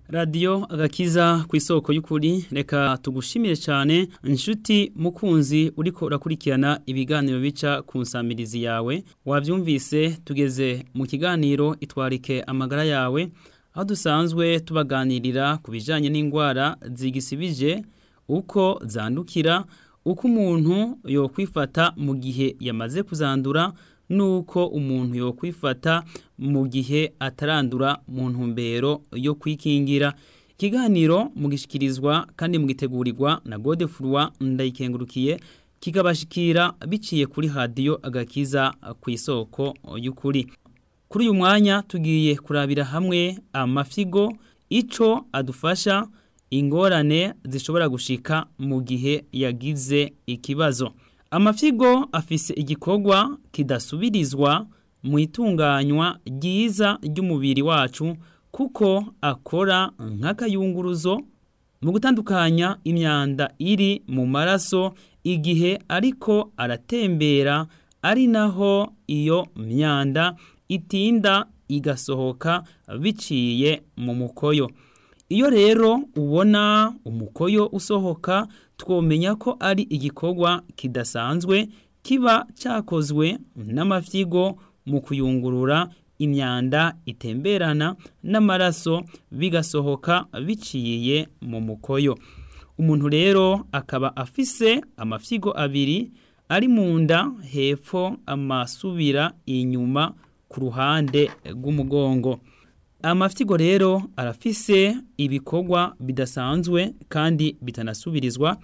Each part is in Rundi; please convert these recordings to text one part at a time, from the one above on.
radiyo agakiza ku isoko y'ukuri reka tugushimire cyane inshuti mukunzi uriko urakurikirana ibiganiro bica ku nsamirizi yawe wabyumvise tugeze mu kiganiro itwarike amagara yawe aho dusanzwe tubaganirira ku bijyanye n'indwara zigisibije uko zandukira uko umuntu yokwifata mu gihe yamaze kuzandura nuko umuntu yokwifata mu gihe atarandura mu ntumbero yo kwikingira ikiganiro mugishikirizwa kandi mugitegurirwa na Godefroid ndayikengurukiye kikabashikira biciye kuri radiyo agakiza ku isoko y'ukuri kuri uyu mwanya tugiye kurabira hamwe amafigo ico adufasha ingorane zishobora gushika mu gihe yagize ikibazo amafigo afise igikorwa kidasubirizwa mu itunganywa ryiza ry'umubiri wacu kuko akora nk'akayunguruzo mu gutandukanya imyanda iri mu maraso igihe ariko aratembera ari naho iyo myanda itinda igasohoka biciye mu mukoyo iyo rero ubona umukoyo usohoka twomenya ko ari igikorwa kidasanzwe kiba cyakozwe n'amafyigo mu kuyungurura imyanda itemberana n'amaraso bigasohoka biciye mu mukoyo umuntu rero akaba afise amafyigo abiri ari mu nda hepfo amasubira inyuma ku ruhande rw'umugongo amafyigo rero arafise ibikorwa bidasanzwe kandi bitanasubirizwa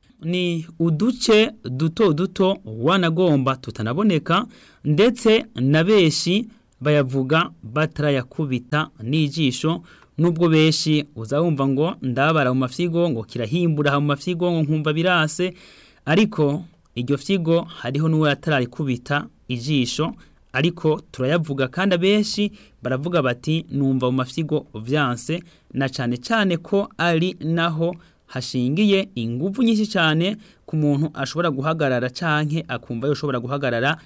ni uduce duto duto wanagomba tutanaboneka ndetse na benshi bayavuga batarayakubita n'ijisho nubwo benshi uzawumva ngo ndabara mu mafyigo ngo kirahimbura mu mafyigo ngo nkumva birase ariko iryo fyigo hariho n'uwo yatararikubita ijisho ariko turayavuga kandi abenshi baravuga bati numva mu mafyigo vyanse na cane cane ko ari naho hashingiye inguvu nyinshi cyane ku muntu ashobora guhagarara canke akumva yoshobora guhagarara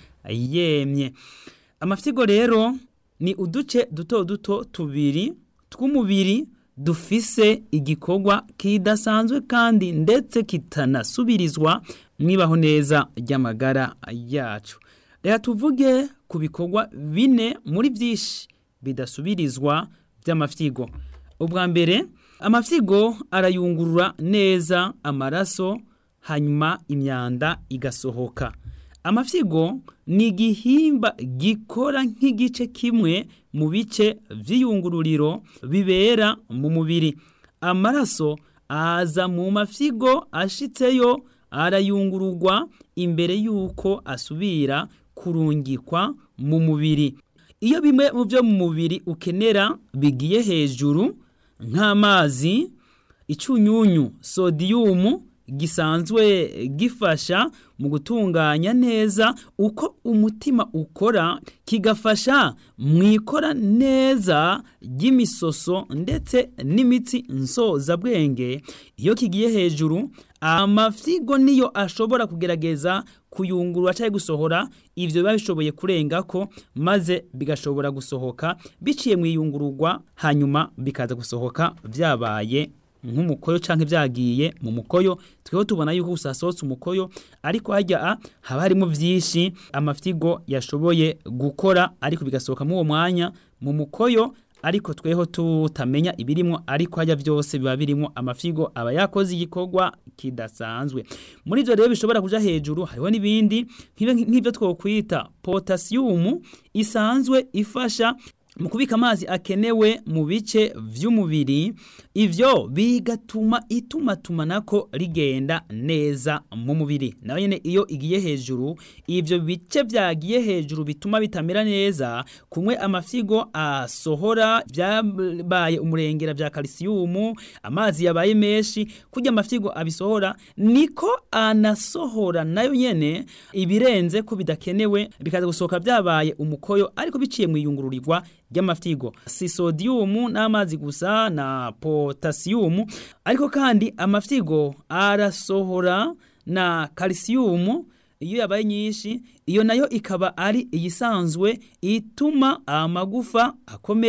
yemye amafyigo rero ni uduce duto duto tubiri tw'umubiri dufise igikorwa kidasanzwe kandi ndetse kitanasubirizwa mwibaho neza ry'amagara yacu reka tuvuge ku bikorwa bine muri byinshi bidasubirizwa by'amafyigo ubwa mbere amafyigo arayungurura neza amaraso hanyuma imyanda igasohoka amafyigo ni igihimba gikora nk'igice kimwe mu bice by'iyungururiro bibera mu mubiri amaraso aza mu mafyigo ashitseyo arayungururwa imbere y'uko asubira kurungikwa mu mubiri iyo bimwe mu byo mu mubiri ukenera bigiye hejuru nk'amazi icunyunyu sodiyumu gisanzwe gifasha mu gutunganya neza uko umutima ukora kigafasha mu ikora neza ry'imisoso ndetse n'imitsi nsozabwenge iyo kigiye hejuru amafyigo niyo ashobora kugerageza kuyungurura cyangwa gusohora ivyo biba bishoboye kurenga ko maze bigashobora gusohoka biciye mu iyungururwa hanyuma bikaza gusohoka vyabaye nk'umukoyo canke vyagiye mu mukoyo tweho tubona yuko usasohotse umukoyo ariko harya haba harimo vyinshi amafyigo yashoboye gukora ariko bigasohoka mu uwo mwanya mu mukoyo ariko tweho tutamenya ibirimwo ariko hajya byose biba birimo amafigo aba yakoze igikorwa kidasanzwe muri ivyo rero bishobora kuja hejuru hariho n'ibindi nk'ivyo twokwita potasiyumu isanzwe ifasha mu kubika amazi akenewe mu bice vy'umubiri ivyo bigatuma itumatumanako rigenda neza mu mubiri nayo nyene iyo igiye hejuru ivyo bice vyagiye hejuru bituma bitamera neza kumwe amafyigo asohora vyabaye umurengera vya kalisiyumu amazi yabaye menshi kurya amafyigo abisohora niko anasohora nayo nyene ibirenze ko bidakenewe bikaza gusohoka vyabaye umukoyo ariko biciye mu iyungururirwa ry'amafyigo si sodium n'amazi gusa na potassium ariko kandi amafyigo arasohora na calcium iyo yabaye nyinshi iyo nayo ikaba ari iyisanzwe ituma amagufa akomera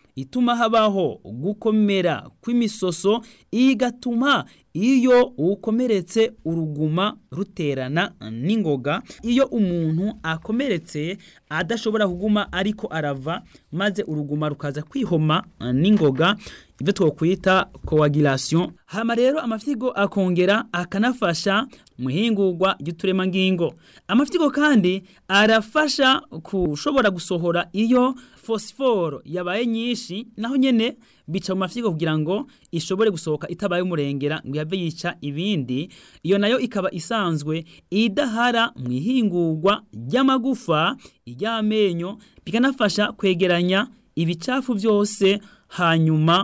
ituma habaho gukomera kw'imisoso igatuma iyo ukomeretse uruguma ruterana n'ingoga iyo umuntu akomeretse adashobora kuguma ariko arava maze uruguma rukaza kwihoma n'ingoga ibyo twokwita coagulation hama rero amafyigo akongera akanafasha mu ihingurwa ry'uturemangingo amafyigo kandi arafasha kushobora gusohora iyo fosiforo yabaye nyinshi naho nyene bica mu mafyigo kugira ngo ishobore gusohoka itabaye umurengera ngo yave yica ibindi iyo nayo ikaba isanzwe idahara mu ihingurwa ry'amagufa iry'amenyo bikanafasha kwegeranya ibicafu byose hanyuma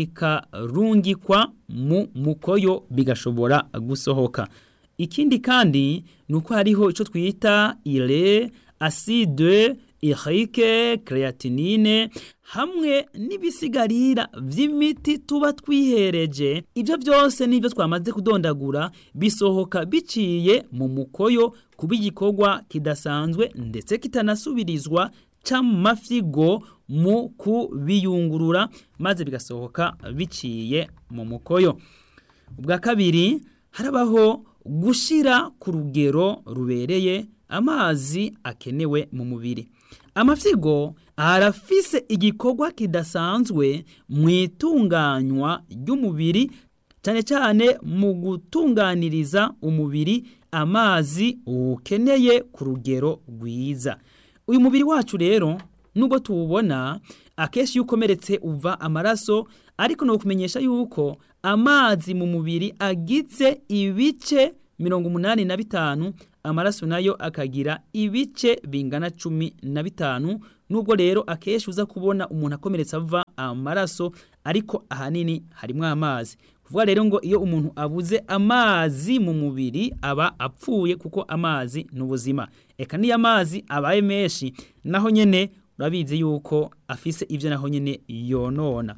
bikarungikwa mu mukoyo bigashobora gusohoka ikindi kandi ni uko hariho icyo twita ire aside irike creatinine hamwe n'ibisigarira vy'imiti tuba twihereje ibyo byose nibyo twamaze kudondagura bisohoka biciye mu mukoyo kuba igikorwa kidasanzwe ndetse kitanasubirizwa c'amafyigo mu kubiyungurura maze bigasohoka biciye mu mukoyo ubwa kabiri harabaho gushira ku rugero rubereye amazi akenewe mu mubiri amafyigo arafise igikorwa kidasanzwe mu itunganywa ry'umubiri cyane cyane mu gutunganiriza umubiri amazi ukeneye ku rugero rwiza uyu mubiri wacu rero nubwo tuwubona akenshi iyo ukomeretse uva amaraso ariko ni ukumenyesha yuko amazi mu mubiri agize ibice mirongo umunani na bitanu amaraso nayo akagira ibice bingana cumi na bitanu nubwo rero akenshi uza kubona umuntu akomeretse ava amaraso ariko ahanini harimo amazi kuvuga rero ngo iyo umuntu abuze amazi mu mubiri aba apfuye kuko amazi ni ubuzima eka niyo amazi abaye menshi naho nyine urabizi yuko afise ibyo naho nyine yonona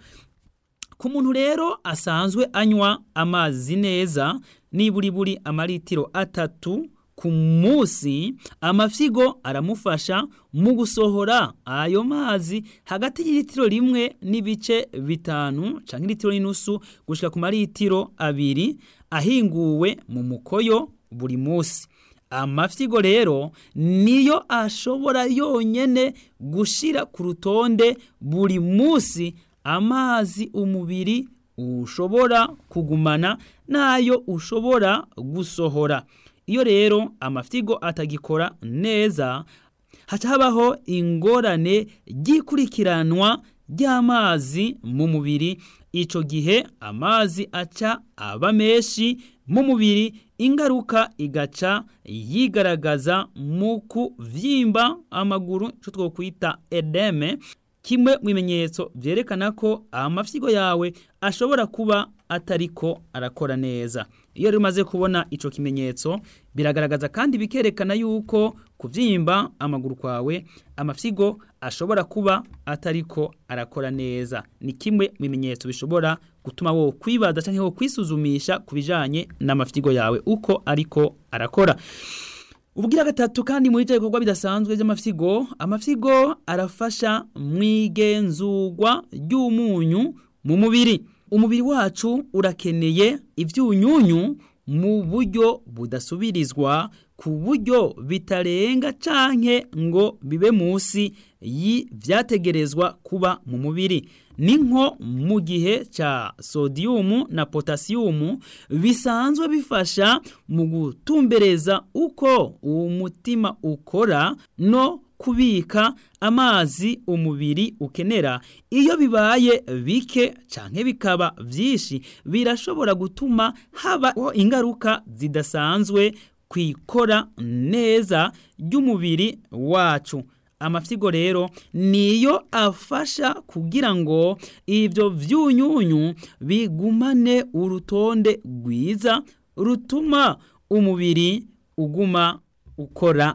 ku muntu rero asanzwe anywa amazi neza niburi buri amaritiro atatu ku munsi amafyigo aramufasha mu gusohora ayo mazi hagati y'ilitiro rimwe n'ibice bitanu canke ilitiro n'inusu gushika ku maritiro abiri ahinguwe mu mukoyo buri munsi amafyigo rero niyo ashobora yonyene gushira ku rutonde buri munsi amazi umubiri ushobora kugumana nayo ushobora gusohora iyo rero amafyigo atagikora neza haca habaho ingorane ry'ikurikiranwa ry'amazi mu mubiri ico gihe amazi aca aba menshi mu mubiri ingaruka igaca yigaragaza mu kuvyimba amaguru ico twokwita edeme kimwe mu bimenyetso vyerekana ko amafyigo yawe ashobora kuba atariko arakora neza iyo rero umaze kubona ico kimenyetso biragaragaza kandi bikerekana yuko kuvyimba amaguru kwawe amafyigo ashobora kuba atariko arakora neza ni kimwe mu bimenyetso bishobora gutuma wo kwibaza canke wo kwisuzumisha ku bijanye n'amafyigo yawe uko ariko arakora Ubugira gatatu kandi muri byo bikorwa bidasanzwe by'amafyigo amafyigo arafasha mu igenzurwa ry'umunyu mu mubiri umubiri wacu urakeneye ibyunyunyu mu buryo budasubirizwa ku buryo bitarenga canke ngo bibe munsi y'ivyategerezwa kuba mu mubiri ni nko mu gihe ca sodium na potassium bisanzwe bifasha mu gutumbereza uko uwo mutima ukora no kubika amazi umubiri ukenera iyo bibaye bike canke bikaba vyinshi birashobora gutuma habaho ingaruka zidasanzwe kwikora neza ry'umubiri wacu amafyigo rero niyo afasha kugira ngo ivyo vyunyunyu bigumane urutonde rwiza rutuma umubiri uguma ukora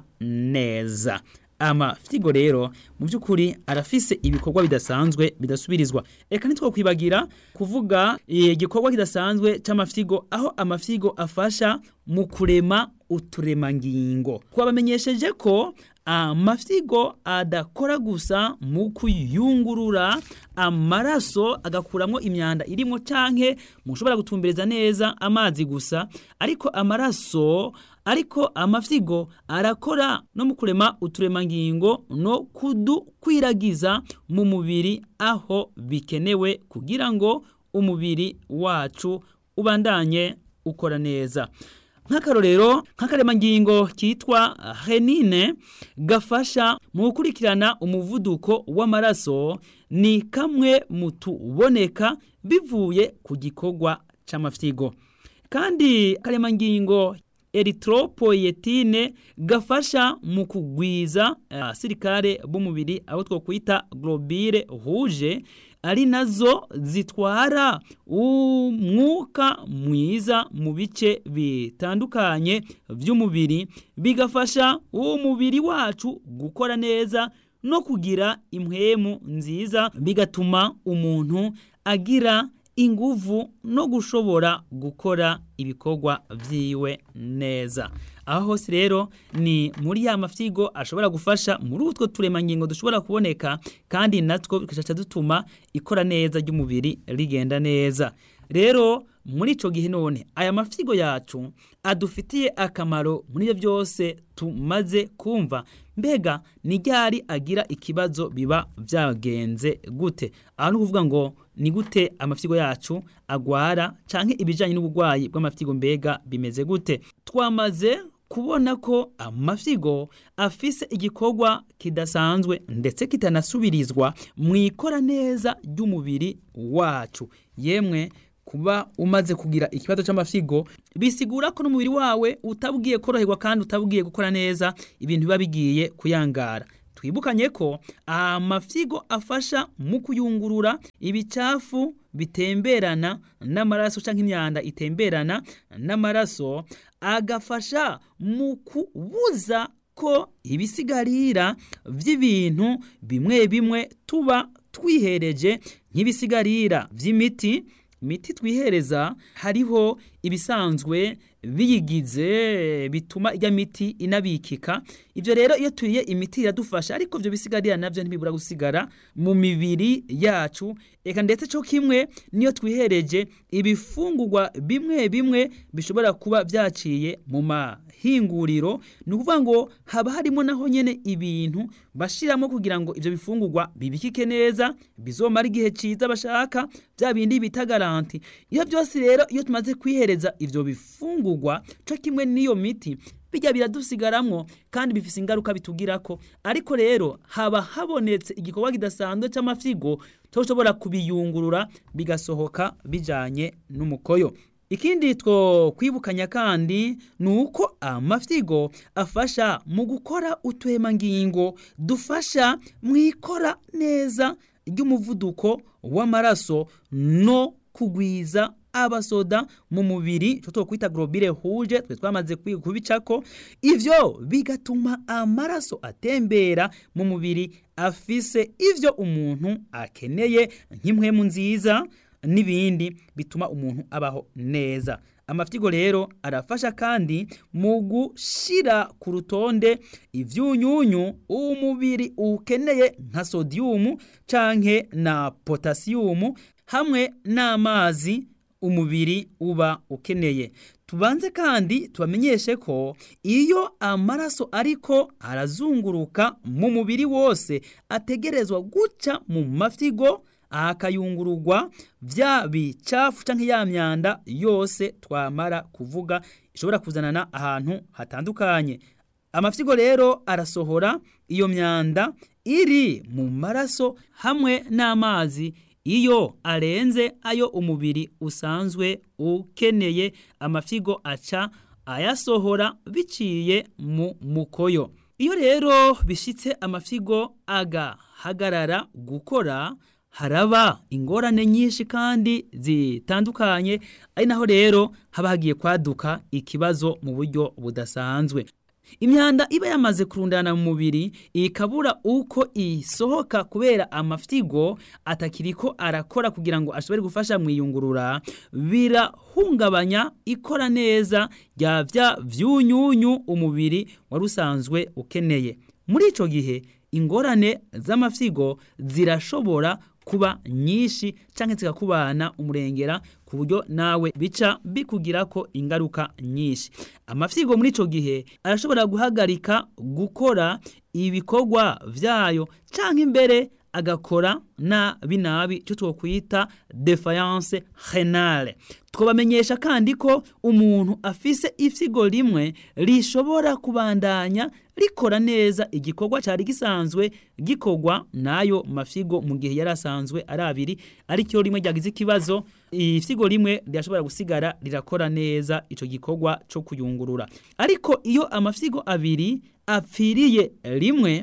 neza amafyigo rero mu by'ukuri arafise ibikorwa bidasanzwe bidasubirizwa reka ntitwakwibagira kuvuga igikorwa kidasanzwe c'amafyigo aho amafyigo afasha mu kurema uturemangingo twabamenyesheje ko amafyigo adakora gusa mu kuyungurura amaraso agakuramo imyanda irimo canke mushobora gutumbereza neza amazi gusa ariko amaraso ariko amafyigo arakora no mu kurema uturemangingo no kudukwiragiza mu mubiri aho bikenewe kugira ngo umubiri wacu ubandanye ukora neza nk'akarorero nk'akaremangingo kitwa renine gafasha mu gukurikirana umuvuduko w'amaraso ni kamwe mu tuboneka bivuye ku gikorwa c'amafyigo kandi akaremangingo eritropoyetine gafasha mu kugwiza abasirikare b'umubiri abo twokwita globire rouge ari nazo zitwara umwuka mwiza mu bice bitandukanye by'umubiri bigafasha umubiri wacu gukora neza no kugira impwemu nziza bigatuma umuntu agira inguvu no gushobora gukora ibikorwa vyiwe neza aho hose rero ni muri ya mafyigo ashobora gufasha muri utwo turemangingo dushobora kuboneka kandi natwo bikaca dutuma ikora neza ry'umubiri rigenda neza rero muri ico gihe none aya mafyigo yacu adufitiye akamaro muri ibyo byose tumaze kumva mbega ni ryari agira ikibazo biba byagenze gute aho ni ukuvuga ngo ni gute amafyigo yacu agwara canke ibijanye n'uburwayi bw'amafyigo mbega bimeze gute twamaze kubona ko amafyigo afise igikorwa kidasanzwe ndetse kitanasubirizwa mu ikora neza ry'umubiri wacu yemwe kuba umaze kugira ikibazo c'amafyigo bisigura ko n'umubiri wawe utabwiye koroherwa kandi utabwiye gukora neza ibintu biba bigiye kuyangara twibukanye ko amafyigo afasha mu kuyungurura ibicafu bitemberana n'amaraso canke imyanda itemberana n'amaraso agafasha mu kubuza ko ibisigarira vy'ibintu bimwe bimwe tuba twihereje nk'ibisigarira vy'imiti imiti twihereza hariho ibisanzwe biyigize bituma ijya miti inabikika ibyo rero iyo turiye imiti iradufasha ariko ibyo bisigarira nabyo ntibibura gusigara mu mibiri yacu eka ndetse cyo kimwe niyo twihereje ibifungurwa bimwe bimwe bishobora kuba byaciye mu mahinguriro ni ukuvuga ngo haba harimo naho nyine ibintu bashiramo kugira ngo ibyo bifungurwa bibikike neza bizomara igihe cyiza bashaka bya bindi bita garanti iyo byose rero iyo tumaze kwihereza ibyo bifungurwa cyo kimwe n'iyo miti bijya biradusigaramwo kandi bifise ingaruka bitugirako ariko rero haba habonetse igikorwa kidasanzwe c'amafyigo toshobora kubiyungurura bigasohoka bijanye n'umukoyo ikindi two kwibukanya kandi ni uko amafyigo afasha mu gukora utuhemangingo dufasha mu ikora neza ry'umuvuduko w'amaraso no kugwiza abasoda mu mubiri cyo twokwita globule rouge twe twamaze kubicako ivyo bigatuma amaraso atembera mu mubiri afise ivyo umuntu akeneye nk'impwemu nziza n'ibindi bituma umuntu abaho neza amafyigo rero arafasha kandi mu gushira ku rutonde ivyunyunyu umubiri ukeneye nka sodium canke na potassium hamwe n'amazi umubiri uba ukeneye tubanze kandi tubamenyeshe ko iyo amaraso ariko arazunguruka mu mubiri wose ategerezwa guca mu mafyigo akayungururwa vya bicafu canke ya myanda yose twamara kuvuga ishobora kuzanana ahantu hatandukanye amafyigo rero arasohora iyo myanda iri mu maraso hamwe n'amazi iyo arenze ayo umubiri usanzwe ukeneye amafyigo aca ayasohora biciye mu mukoyo iyo rero bishitse amafyigo agahagarara gukora haraba ingorane nyinshi kandi zitandukanye ari naho rero haba hagiye kwaduka ikibazo mu buryo budasanzwe imyanda iba yamaze kurundana mu mubiri ikabura uko isohoka kubera amafyigo atakiriko arakora kugira ngo ashobore gufasha mu iyungurura birahungabanya ikora neza rya vya vyunyunyu umubiri wari usanzwe ukeneye muri ico gihe ingorane z'amafyigo zirashobora kuba nyinshi canke zikakubana umurengera ku buryo nawe bica bikugirako ingaruka nyinshi amafyigo muri ico gihe arashobora guhagarika gukora ibikorwa vyayo canke imbere agakora nabi nabi cyo twokwita defiance renale twabamenyesha kandi ko umuntu afise ifyigo rimwe rishobora kubandanya rikora neza igikorwa cyari gisanzwe gikorwa nayo mafyigo mu gihe yari asanzwe ari abiri aricyo rimwe ryagize ikibazo ifyigo rimwe rirashobora gusigara rirakora neza ico gikorwa cyo kuyungurura ariko iyo amafyigo abiri apfiriye rimwe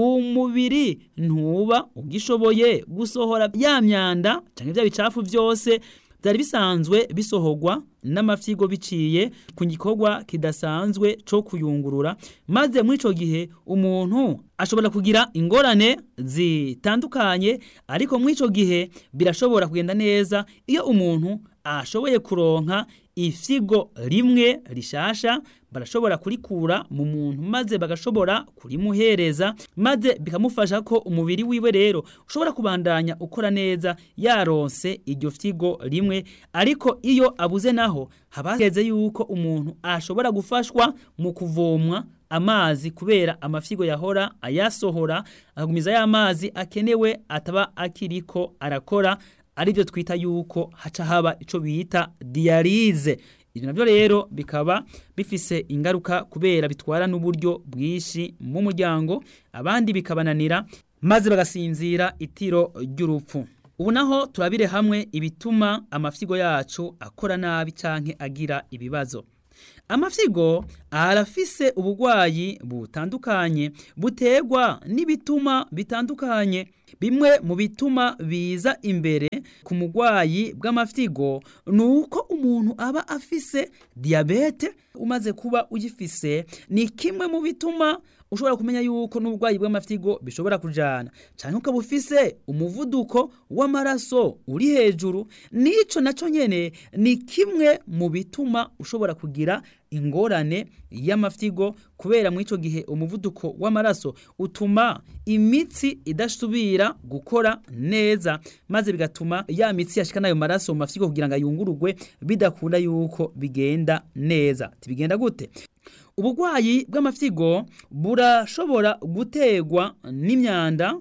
umubiri ntuba ugishoboye gusohora ya myanda cyangwa bya bicafu byose byari bisanzwe bisohorwa n'amafyigo biciye ku gikorwa kidasanzwe cyo kuyungurura maze muri ico gihe umuntu ashobora kugira ingorane zitandukanye ariko muri ico gihe birashobora kugenda neza iyo umuntu ashoboye kuronka ifyigo rimwe rishasha barashobora kurikura mu muntu maze bagashobora kurimuhereza maze bikamufasha ko umubiri wiwe rero ushobora kubandanya ukora neza yaronse iryo fyigo rimwe ariko iyo abuze naho habageze yuko umuntu ashobora gufashwa mu kuvomwa amazi kubera amafyigo yahora ayasohora akagumiza ya mazi akenewe ataba akiriko arakora aribyo twita yuko haca haba ico bita dialize ibyo nabyo rero bikaba bifise ingaruka kubera bitwara n'uburyo bwinshi mu muryango abandi bikabananira maze bagasinzira itiro ry'urupfu ubu naho turabire hamwe ibituma amafyigo yacu akora nabi canke agira ibibazo amafyigo arafise ubugwayi butandukanye butegwa n'ibituma bitandukanye bimwe mu bituma biza imbere ku mugwayi bw'amafyigo ni uko umuntu aba afise diyabete umaze kuba uyifise ni kimwe mu bituma ushobora kumenya yuko n'uburwayi bw'amafyigo bishobora kujana cyane ukaba ufise umuvuduko w'amaraso uri hejuru n'ico naco nyene ni kimwe mu bituma ushobora kugira ingorane y'amafyigo kubera muri ico gihe umuvuduko w'amaraso utuma imitsi idasubira gukora neza maze bigatuma ya mitsi yashika nayo maraso mu mafyigo kugira ngo ayungurugwe bidakunda yuko bigenda neza tibigenda gute ubugwayi bw'amafyigo burashobora gutegwa n'imyanda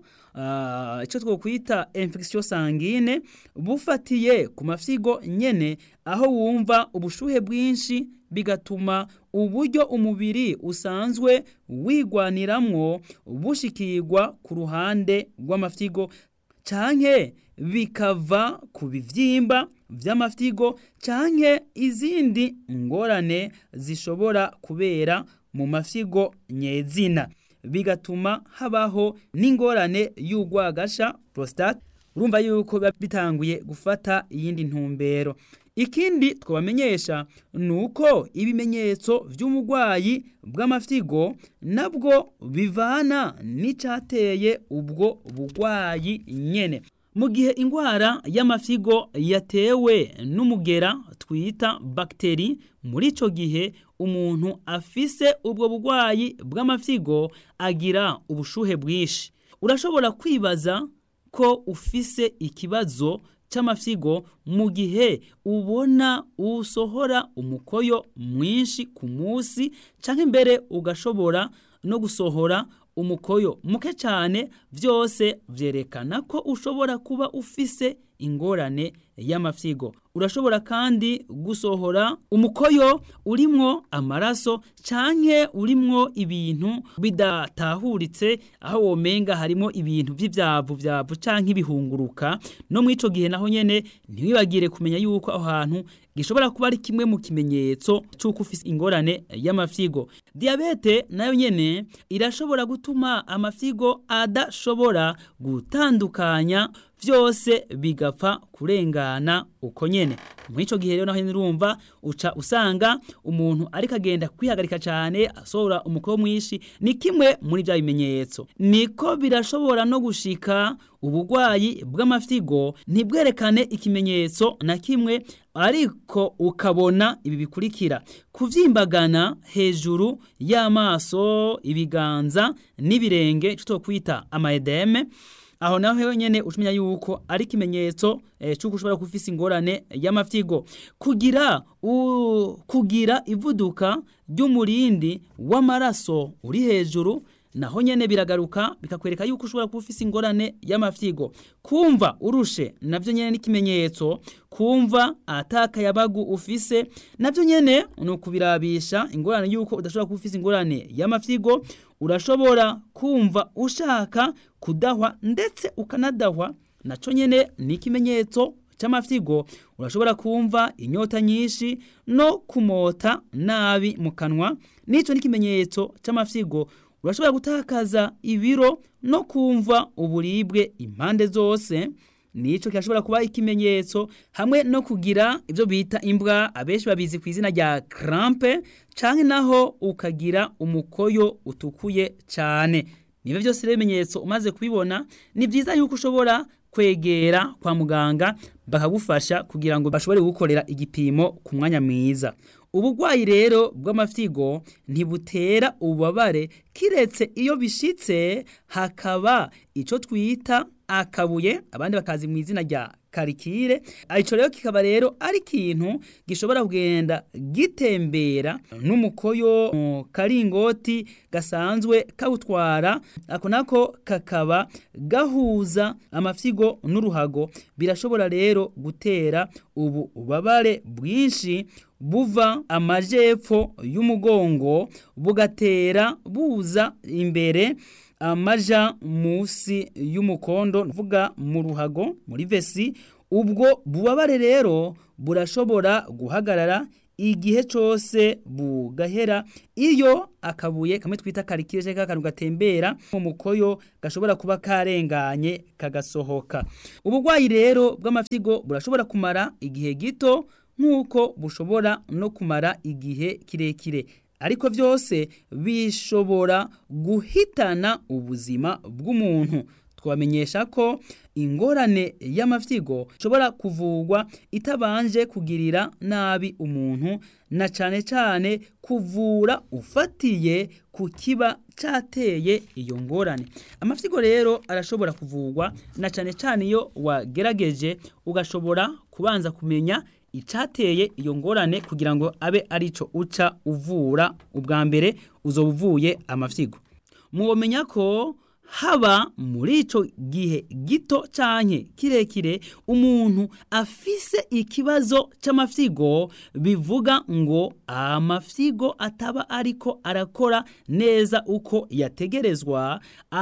icyo uh, twokwita infection sanguine bufatiye ku mafyigo nyene aho wumva ubushuhe bwinshi bigatuma uburyo umubiri usanzwe wigwaniramwo bushikirwa ku ruhande rw'amafyigo canke bikava ku bivyimba vy'amafyigo canke izindi ngorane zishobora kubera mu mafyigo nyezina bigatuma habaho n'ingorane y'ugwagasha prostate urumva yuko biba bitanguye gufata iyindi ntumbero ikindi twabamenyesha ni uko ibimenyetso by'umurwayi bw'amafyigo nabwo bivana n'icateye ubwo bugwayi nyene mu gihe indwara y'amafyigo yatewe n'umugera twita bagiteri muri ico gihe umuntu afise ubwo bugwayi bw'amafyigo agira ubushuhe bwinshi urashobora kwibaza ko ufise ikibazo c'amafyigo mu gihe ubona usohora umukoyo mwinshi ku munsi canke mbere ugashobora no gusohora umukoyo muke cyane byose vyerekana ko ushobora kuba ufise ingorane y'amafyigo urashobora kandi gusohora umukoyo urimwo amaraso canke urimwo ibintu bidatahuritse aho womenga harimo ibintu vy'ivyavu vyavu canke ibihunguruka no mw'ico gihe naho nyene ntiwibagire kumenya yuko aho hantu gishobora kuba ari kimwe mu kimenyetso c'uko ufise ingorane y'amafyigo diabete nayo nyene irashobora gutuma amafyigo adashobora gutandukanya vyose bigapfa kurengana kwihangana uko nyene muri ico gihe rero naho nirumva uca usanga umuntu ariko agenda kwihagarika cyane asohora umukoro mwinshi ni kimwe muri bya bimenyetso niko birashobora no gushika ubugwayi bw'amafyigo ntibwerekane ikimenyetso na kimwe ariko ukabona ibi bikurikira kuvyimbagana hejuru y'amaso ibiganza n'ibirenge cyo kwita amaedeme aho naho nyene ucumenya yuko ari ikimenyetso eh, cy'uko ushobora kufisa ingorane y'amafyigo kugira u, kugira ivuduka ry'umurindi w'amaraso uri hejuru naho nyene biragaruka bikakwereka yuko ushobora kuba ufise ingorane y'amafyigo kumva urushe navyo nyene n'ikimenyetso kumva atakayabagu ufise navyo nyene ni ukubirabisha ingorane yuko udashobora kuba ufise ingorane y'amafyigo urashobora kumva ushaka kudahwa ndetse ukanadahwa naco nyene ni ikimenyetso c'amafyigo urashobora kumva inyota nyinshi no kumota nabi mu kanwa nico n'ikimenyetso c'amafyigo urashobora gutakaza ibiro no kumva uburibwe impande zose nico kirashobora kuba ikimenyetso hamwe no kugira ibyo bita imbwa abenshi babizi ku izina rya crampe canke naho ukagira umukoyo utukuye cyane niba byose rero ibimenyetso umaze kubibona ni byiza yuko ushobora kwegera kwa muganga bakagufasha kugira ngo bashobore gukorera igipimo ku mwanya mwiza ubugwayi rero bw'amafyigo ntibutera ububabare kiretse iyo bishitse hakaba ico twita akabuye abandi bakazi mu izina rya karikire ico rero kikaba rero ari ikintu gishobora kugenda gitembera n'umukoyo mu karingoti gasanzwe kawutwara ako nako kakaba gahuza amafyigo n'uruhago birashobora rero gutera ubu ubabare bwinshi buva amajepfo y'umugongo bugatera buza imbere amaja musi y'umukondo nvuga mu ruhago muri vesi ubwo bubabare rero burashobora guhagarara igihe cyose bugahera iyo akabuye kamwe twita karikire cyangwa akantu gatembera mu mukoyo gashobora kuba karenganye kagasohoka ubugwayi rero bw'amafyigo burashobora kumara igihe gito nk'uko bushobora no kumara igihe kirekire ariko byose bishobora guhitana ubuzima bw'umuntu twamenyesha ko ingorane y'amafyigo ishobora kuvugwa itabanje kugirira nabi umuntu na cyane cyane kuvura ufatiye ku kiba cyateye iyo ngorane amafyigo rero arashobora kuvugwa na cyane cyane iyo wagerageje ugashobora kubanza kumenya icateye iyo ngorane kugira ngo abe arico uca uvura ubwa mbere uzoba uvuye amafyigo mwomenya ko haba muri ico gihe gito canke kirekire umuntu afise ikibazo c'amafyigo bivuga ngo amafyigo ataba ariko arakora neza uko yategerezwa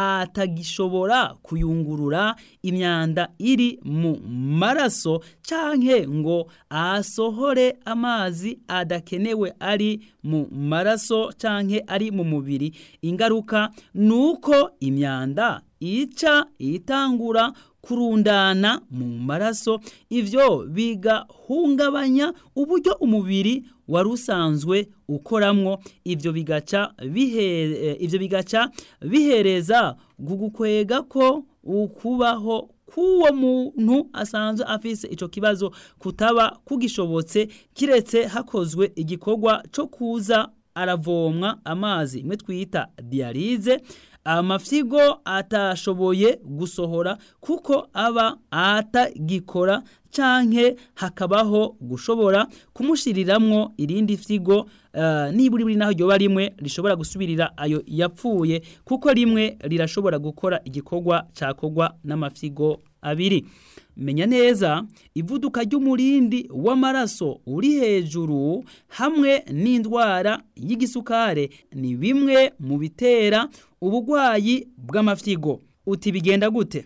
atagishobora kuyungurura imyanda iri mu maraso canke ngo asohore amazi adakenewe ari mu maraso canke ari mu mubiri ingaruka nuko imyanda ica itangura kurundana mu maraso ivyo bigahungabanya uburyo umubiri wari usanzwe ukoramwo ivyo bigaca bihe ivyo bigaca bihereza gugukwega ko ukubaho k'uwo muntu asanzwe afise ico kibazo kutaba kugishobotse kiretse hakozwe igikorwa co kuza aravomwa amazi imwe twita dialize amafyigo atashoboye gusohora kuko aba atagikora canke hakabaho gushobora kumushiriramwo irindi fyigo uh, niburi buri naho ryoba rimwe rishobora gusubirira ayo yapfuye kuko rimwe rirashobora gukora igikorwa cakogwa n'amafyigo abiri menya neza ivuduka ry'umurindi w'amaraso uri hejuru hamwe n'indwara y'igisukare ni bimwe mu bitera ubugwayi bw'amafyigo uti bigenda gute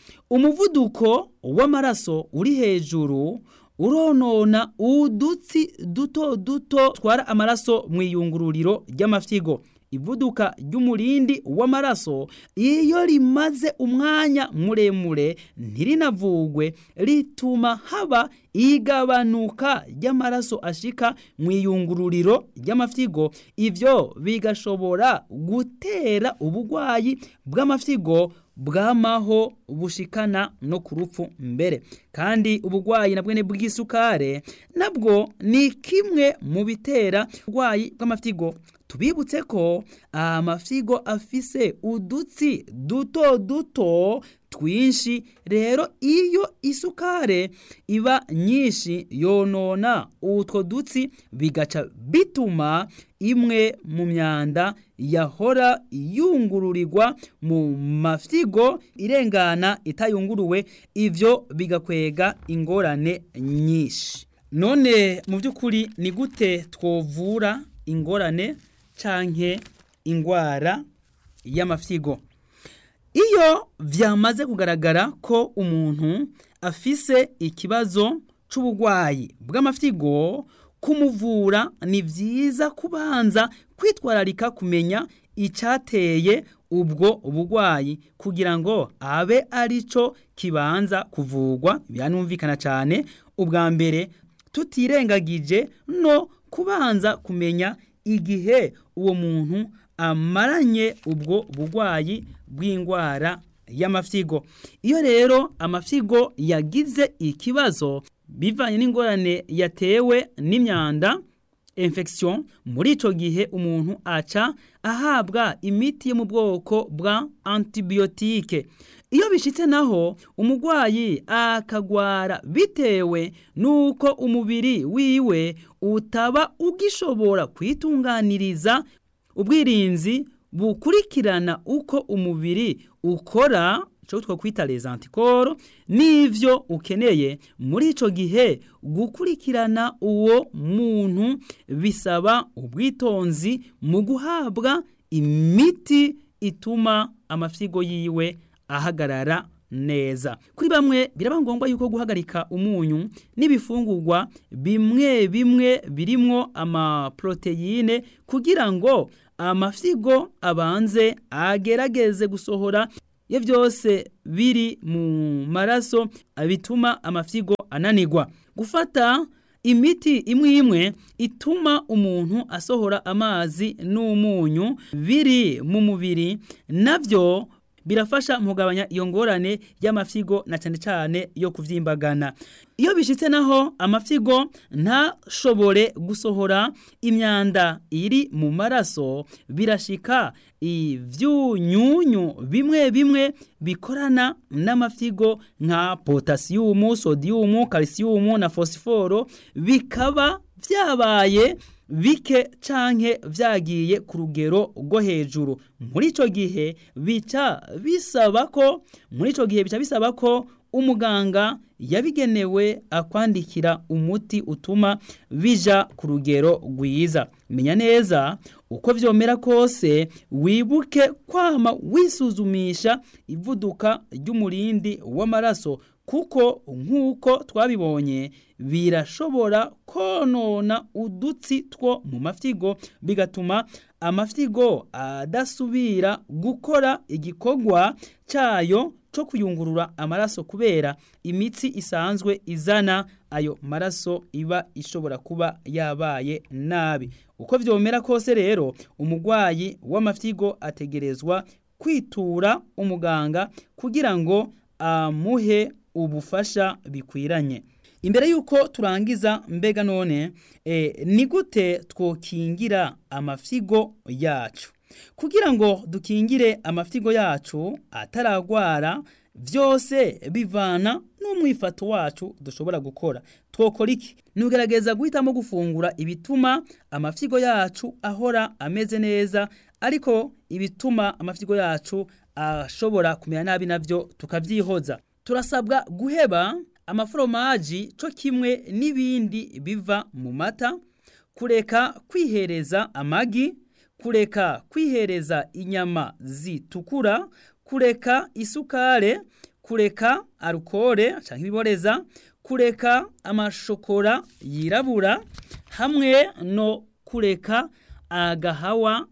umuvuduko w'amaraso uri hejuru uronona udutsi duto duto twara amaraso mu iyungururiro ry'amafyigo ivuduka ry'umurindi w'amaraso iyo rimaze umwanya muremure ntirinavugwe rituma haba igabanuka ry'amaraso ashika mu iyungururiro ry'amafyigo ivyo bigashobora gutera ubugwayi bw'amafyigo bwamaho bushikana no ku rupfu mbere kandi ubugwayi nabwo ni bw'isukare nabwo ni kimwe mu bitera ubugwayi bw'amafyigo tubibutse ko amafyigo afise udutsi duto duto twinshi rero iyo isukare iba nyinshi yonona utwo dutsi bigaca bituma imwe mu myanda yahora yungururirwa mu mafyigo irengana itayunguruwe ivyo bigakwega ingorane nyinshi none mu by'ukuri ni gute twovura ingorane canke ingwara y'amafyigo iyo vyamaze kugaragara ko umuntu afise ikibazo c'ubugwayi bw'amafyigo kumuvura ni vyiza kubanza kwitwararika kumenya icateye ubwo bugwayi kugira ngo abe arico kibanza kuvugwa biranumvikana cane ubwa mbere tutirengagije no kubanza kumenya igihe uwo muntu amaranye ubwo bugwayi bw'indwara y'amafyigo iyo rero amafyigo yagize ikibazo bivanye n'ingorane yatewe n'imyanda infection muri ico gihe umuntu aca ahabwa imiti yo mu bwoko bwa antibiyotike iyo bishitse naho umugwayi akagwara bitewe nuko umubiri wiwe utaba ugishobora kwitunganiriza ubwirinzi bukurikirana uko umubiri ukora cyo twakwita les anticorps nivyo ukeneye muri ico gihe gukurikirana uwo muntu bisaba ubwitonzi mu guhabwa imiti ituma amafyigo yiwe ahagarara neza kuri bamwe biraba ngombwa yuko guhagarika umunyu n'ibifungurwa bimwe bimwe birimwo amaproteine kugira ngo amafyigo abanze agerageze gusohora iyo byose biri mu maraso bituma amafyigo ananirwa gufata imiti imwe imwe ituma umuntu asohora amazi n'umunyu biri mu mubiri nabyo birafasha mu kugabanya iyo ngorane y'amafyigo na cyane cyane yo kuvyimbagana iyo bishitse naho amafyigo ntashobore gusohora imyanda iri mu maraso birashika ivyunyunyu bimwe bimwe bikorana n'amafyigo nka potasiyumu sodiyumu kalisiyumu na fosiforo bikaba vyabaye bike canke vyagiye ku rugero rwo hejuru muri ico gihe bica bisaba ko muri ico gihe bica bisaba ko umuganga yabigenewe akwandikira umuti utuma bija ku rugero rwiza menya neza uko vyomera kose wibuke kwama wisuzumisha ivuduka ry'umurindi w'amaraso kuko nk'uko twabibonye birashobora konona udutsi two mu mafyigo bigatuma amafyigo adasubira gukora igikorwa cyayo cyo kuyungurura amaraso kubera imitsi isanzwe izana ayo maraso iba ishobora kuba yabaye nabi uko vyomera kose rero umugwayi w'amafyigo ategerezwa kwitura umuganga kugira ngo amuhe ubufasha bikwiranye imbere yuko turangiza mbega none e, ni gute twokingira amafyigo yacu kugira ngo dukingire amafyigo yacu ataragwara vyose bivana n'umwifato wacu dushobora gukora twokora iki nugerageza guhitamo gufungura ibituma amafyigo yacu ahora ameze neza ariko ibituma amafyigo yacu ashobora kumera nabi navyo tukavyihoza turasabwa guheba amaforomaji co kimwe n'ibindi biva mu mata kureka kwihereza amagi kureka kwihereza inyama zitukura kureka isukare kureka alukore canke ibiboreza kureka amashokora yirabura hamwe no kureka agahawa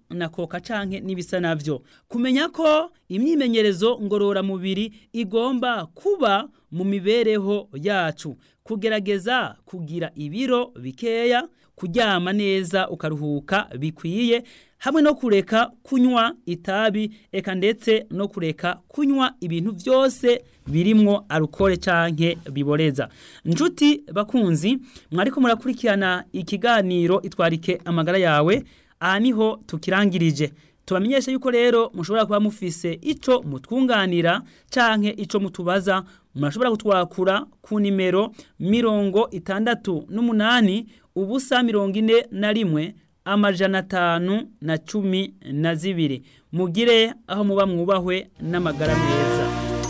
na koka canke n'ibisa navyo kumenya ko imyimenyerezo ngororamubiri igomba kuba mu mibereho yacu kugerageza kugira ibiro bikeya kuryama neza ukaruhuka bikwiye hamwe no kureka kunywa itabi eka ndetse no kureka kunywa ibintu byose birimwo alukole canke biboreza njuti bakunzi mwariko murakurikirana ikiganiro itwarike amagara yawe aha niho tukirangirije tubamenyeshe yuko rero mushobora kuba mufise ico mutwunganira canke ico mutubaza murashobora kutwakura ku nimero mirongo itandatu n'umunani ubusa mirongo ine na rimwe amajana atanu na cumi na zibiri mugire aho muba mwubahwe n'amagara meza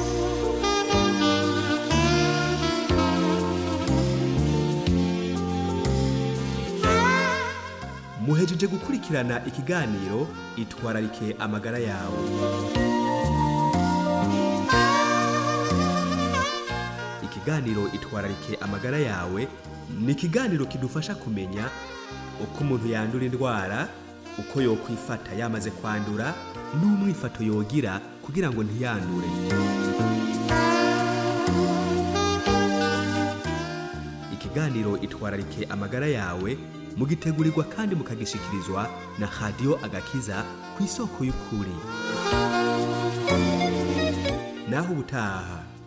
muhejeje gukurikirana ikiganiro itwararike amagara yawe ikiganiro itwararike amagara yawe ni ikiganiro kidufasha kumenya uko umuntu yandura indwara uko yokwifata yamaze kwandura n'umwifato yogira kugira ngo ntiyandure ikiganiro itwararike amagara yawe mugitegurirwa kandi mukagishikirizwa na radiyo agakiza ku isoko y'ukuri naho ubutaha